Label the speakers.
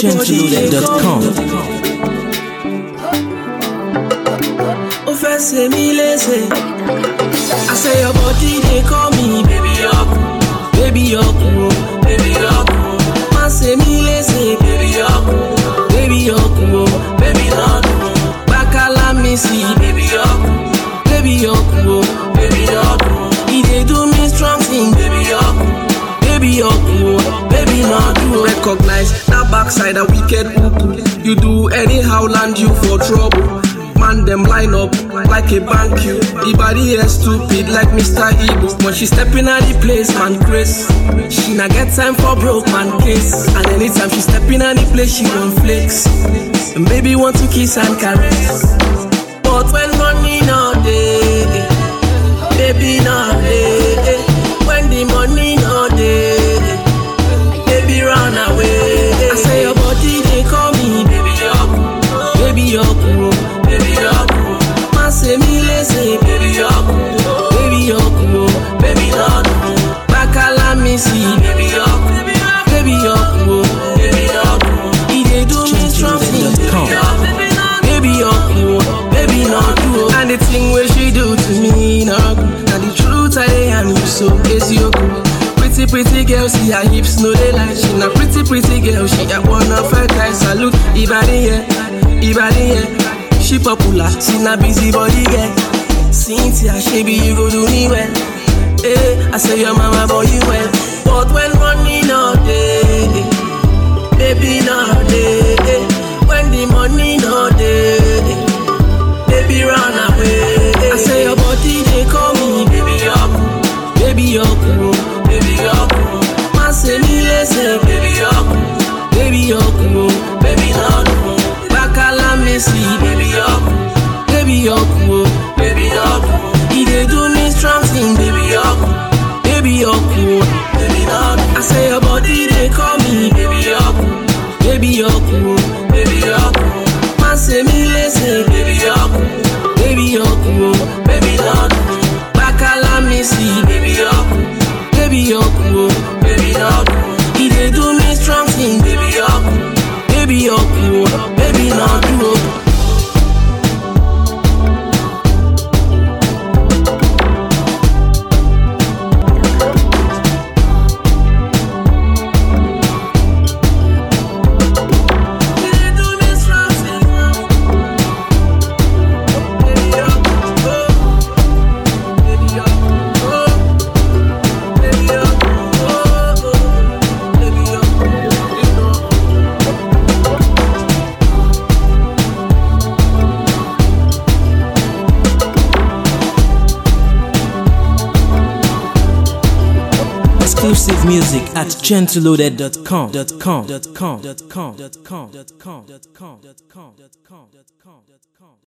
Speaker 1: gentleloaded.com.
Speaker 2: ó fẹ́ ṣe mí léṣe. I say your body dey call me baby ọkù, baby ọkù o, baby ọkù o. Má ṣe mí léṣe baby ọkù, baby ọkù o, baby ọkù o. Bákálá mi sí baby ọkù, baby ọkù o, baby ọkù o. E dey do me strong thing baby ọkù, baby ọkù o, baby ọkù o. Recognize that backside a wicked uku. You do anyhow land you for trouble. Man, them line up like a bank you. The body here stupid like Mr. Ibu. When she stepping at the place, man, Chris. She not get time for broke man case. And anytime she stepping at the place, she want flex. And baby want to kiss and caress. But when money no day, baby no day. When the money no day, baby run away. I say your body they call me baby yoku, baby yoku, oh, baby yoku. Má ṣe mí léṣe baby yoku, baby yoku, oh, baby yoku. Bákálá mi sí baby yoku, baby yoku, oh, baby yoku. E dey do me strong thing, baby yoku, baby yoku, oh, baby yoku. oh. And the thing wey she do to me no good. Na the truth I dey yarn you so eziokwu. Pretty pretty girl, see her hips, no they lie. She na pretty pretty girl, she got one of her guys. Salute, Ibadi yeah, Ibadi yeah. She popular, she na busy body girl. Cynthia, she be you go do me well. Eh, I say your mama boy you well. But when money no day, baby no day. Eh, when the money no day, baby run away. I say your body they call me baby yoku, baby yoku, oh, baby yoku. Má ṣe mí léṣe baby yoku, baby yoku, oh, baby yoku. Bákálá mi sí baby yoku, baby yoku, oh, baby yoku. E dey do me strong thing baby yoku, baby yoku, oh, baby yoku. I say your body they call me baby yoku, baby yoku, oh, baby yoku. Má ṣe mí léṣe baby yoku, baby yoku, oh, baby yoku. Bákálá mi sí baby yoku, baby yoku, oh, baby yoku. E dey do me strong thing baby yoku, baby yoku, oh, baby yoku. oh.
Speaker 1: Exclusive music at gentleloaded.com.